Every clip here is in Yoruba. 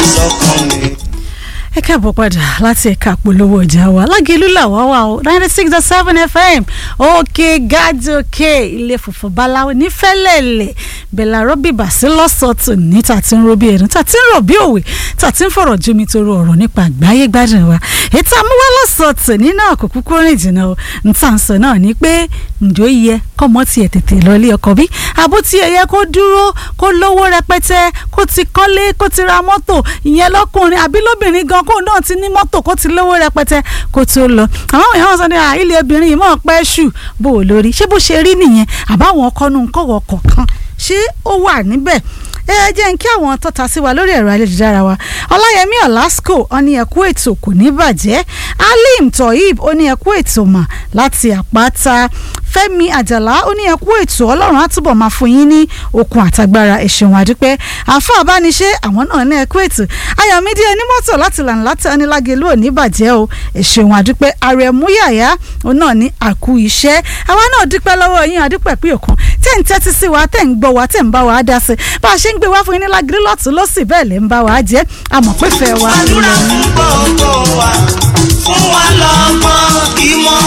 sọ́kàn mi. ẹ káàbọ̀ padà láti ẹ̀ka polówó ọjà wa lágẹ̀lú làwa wà ó ninety six dot seven fm òkè gàdókè ilé funfun báláwo nífẹ̀lẹ́lẹ̀ bẹ̀là rọ́bì bàṣẹ lọ́sọ̀tò ní tàtí ń robí ẹ̀rín tàtí ń rọ̀ bí òwe tàtí ń fọ̀rọ̀ jómi toro ọ̀rọ̀ nípa àgbáyé gbádùn wa ètò àmúwá lọ́sọ̀tò nínú àkókò kúrìn jìnnà o ń tà ń sọ náà ni pé ǹjọ́ yẹ kọ́mọ tiẹ̀ tètè lọ ilé ọkọ bí àbó tiẹ̀ yẹ kó dúró kó lówó rẹpẹtẹ kó ti kọ́lé kó ti ra mọ́tò ìyẹn lọ́kùnrin àbí lóbìnrin gan kó náà ti ní mọ́tò kó ti lówó rẹpẹtẹ kó tó lọ àwọn èèyàn sọ ní ilé obìnrin yìí mọ̀ pẹ́ ṣù bó o lórí ṣé bó ṣe rí nìyẹn àbáwọn ọkọ̀nù kọ̀wọ̀ kọ̀ọ̀kan ṣé ó wà níbẹ̀ ẹ jẹ́ n kí àwọn tọ́ta sí wa lórí ẹ̀rọ ayélujára wa ọláyẹmí ọ̀làsíkò ó ní ẹ̀kú ètò kò ní bàjẹ́ alim tohib ó ní ẹ̀kú ètò mà láti àpáta fẹ́mi àjàlá ó ní ẹ̀kú ètò ọlọ́run á túbọ̀ máa fún yín ní okun àtagbára ẹ̀ṣẹ̀wọ̀n àdúpẹ́ àfa àbániṣe àwọn náà ní ẹ̀kú ètò ayọ̀mídé onímọ́tò láti lànà láti anílágélú ò ní bàjẹ́ o ẹ̀ṣẹ̀wọ̀n àdúpẹ́ àrẹ̀múyàyà ó náà ní àkú iṣẹ́ àwa náà dúpẹ́ lọ́wọ́ yín àdúpẹ́ pé òkan tẹ́ ń tẹ́tí sí wa tẹ́ ń gbọ́ wa tẹ́ ń bá wa dá sí bá a ṣe ń gbé wá fún yín ní lágírí lọ́tún lọ́sì bẹ́ẹ̀ lè ń bá wa jẹ́ àmọ́ pé fẹ́ wa. àdúrà fún gbogbo wa fún wa lọ́gbọ́n ìmọ̀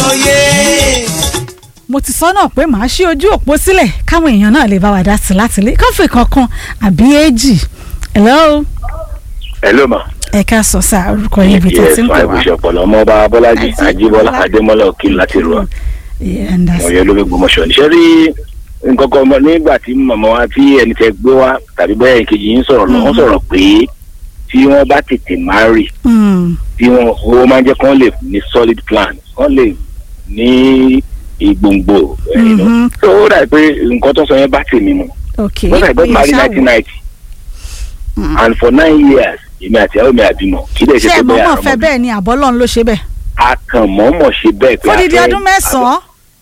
àtòyé. mo ti sọ náà pé màá ṣí ojú òpó sílẹ̀ káwọn èèyàn náà lè bá wa dá sí láti lé kọ́fì kankan àbí èjì hello hello ma. ẹ ká sọ sáà orúkọ yín ibi tó ti ń pè wá. yes ọpọlọ ọmọọba bọlájí Àti- ajíbọlá adémọlá òkìlú láti rọ Yeah, and that's- ọyọ lórí gbọmọṣọ níṣẹ rí nǹkan kan mọ nígbà tí màmá wa tí ẹni tẹ gbé wá tàbí bẹ́ẹ̀ ìkejì yín sọ̀rọ̀ lọ wọ́n sọ̀rọ̀ pé tí wọ́n bá tètè marry Mm, tí wọ́n owó máa ń jẹ́ kí wọ́n lè ní solid plan wọ́n lè ní ìgbòǹgbò ẹ̀, you know. Mhm. so ó dà pé nǹkan tó sọ yẹn bá tèmi mu ok wọ́n dà pé Oye, marry ṣáà wò. nineteen ninety Mm. and for nine years èmi àti àwọn mi àbímọ kí lè ṣe ṣé pé ẹ bẹ́ẹ̀ mọ̀mọ́ àrọ́mọ fẹ́ bẹ́ẹ̀ ni àbọ́lọ́run ló ṣe bẹ́ẹ̀ akànmọ́mọ́ ṣe bẹ́ẹ̀ pé fódìdí a fẹ́- ọdún mẹ́sàn-án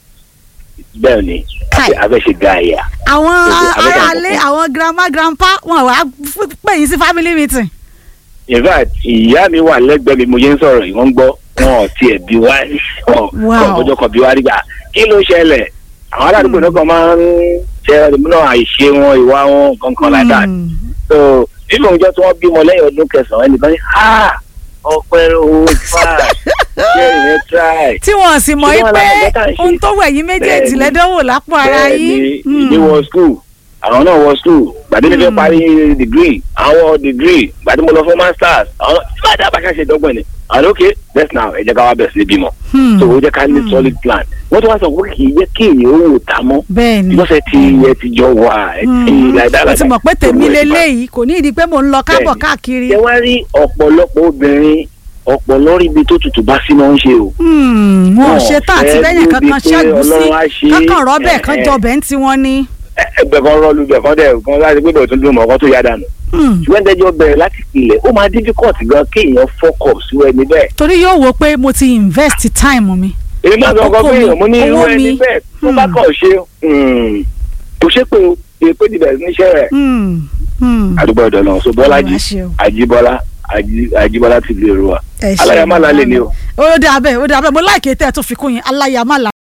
bẹ́ẹ̀ ni Kai. a fẹ́ ṣe gáàyà àwọn Fódìdí- abẹ́rẹ́ aráalé àkọ́kọ́. àwọn grandma grandpa wọn wá f- pè yín sí family meeting. in fact ìyá mi wà lẹ́gbẹ̀ẹ́ mi mo yẹn ń sọ̀rọ̀ yìí wọ́n ń gbọ́ wọn ò tiẹ̀ bí wá wọn Wow. ọjọ́ kan bí wá rí gbà kí ló ṣẹlẹ̀ àwọn aládùúgbò náà kan máa ń ṣe náà àìṣe wọn ìwà wọn kankan like that Mm. so nínú ọjọ́ tí wọ́n bímọ lẹ́yìn ọdún kẹsàn-án ẹnìkan ní ha ọpẹ́ owó fà ṣé ìyẹn try tí wọn sì mọ̀ Ṣé yí wọn pé làwọn ẹ̀ka ń ṣe? ohun tó wẹ̀ yín méjèèjì Bẹ́ẹ̀ni. lẹ́dánwò lápò ara bẹ́ẹ̀ yín. ni Mm. ìdí wọ school àwọn náà wọ school gbàdé mi fẹ́ Mm. parí degree àwọn wọ degree gbàdé mo lọ fún masters àwọn bá dábàá bá ṣe dọ́gbọ̀n ni àwọn ok let's now ẹ jẹ́ ká wá bẹ̀rẹ̀ sí ní bímọ Hmm. so ó jẹ́ ká ní solid plan wọ́n tún wá sọ pé kì í jẹ́ kí èèyàn ó wò tá mọ́ bẹ́ẹ̀ ni lọ́sẹ̀ tí ẹ ti jọ wà ẹ ti Mm. láìdá ó ti mọ̀ pé tèmi lélẹ́yìí kò ní ìdí pé mò ń lọ káàbọ̀ Bẹ́ẹ̀ni. káàkiri. ṣé wá rí ọ̀pọ̀lọpọ̀ obìnrin ọ̀pọ̀lọ́ rí ibi tó tutù bá sí máa ń ṣe o Hmm, wọn ò Wọn ṣe tán àti fẹ́ lẹ́yìn débi kankan pé ṣẹ́gun sí Ọlọ́run á ṣe é. kankan rọ́bẹ̀ kan Eh, eh. jọbẹ̀ ń tiwọn ni. ẹgbẹ́ kan rọ́ọ̀lù ibẹ̀ kan dẹ̀ kan láti pé bẹ̀rẹ̀ tó dùn mọ́ ọkọ tó yá dànù Hmm. ṣùgbọ́n ìdájọ́ bẹ̀rẹ̀ láti pilẹ̀ ó máa difficult gan kéèyàn fọkọ̀ sí ẹni bẹ́ẹ̀. torí yóò wo pé mo ti invest time mi. èmi máa sọ ọkọ Àkókò pé mi, èèyàn mo ní irú owó ẹni mi. bẹ́ẹ̀ tó bá Hmm. kàn ṣe hmm, kò ṣe pé o èpè ti bẹ̀rẹ̀ níṣẹ́ rẹ̀. Hmm. Hmm. àdúgbò ọ̀dọ̀ náà so bọ́lájì Ọlọ́run á ṣe o. àjíbọ́lá Àjí- àjíbọ́lá ti lè ru wa Ẹ ṣeun. aláyàmálà lè ní o. ó dà bẹ́ẹ̀ ó dà bẹ́ẹ̀ mo láìké tẹ́ ẹ tó fi kún yín aláyàmálà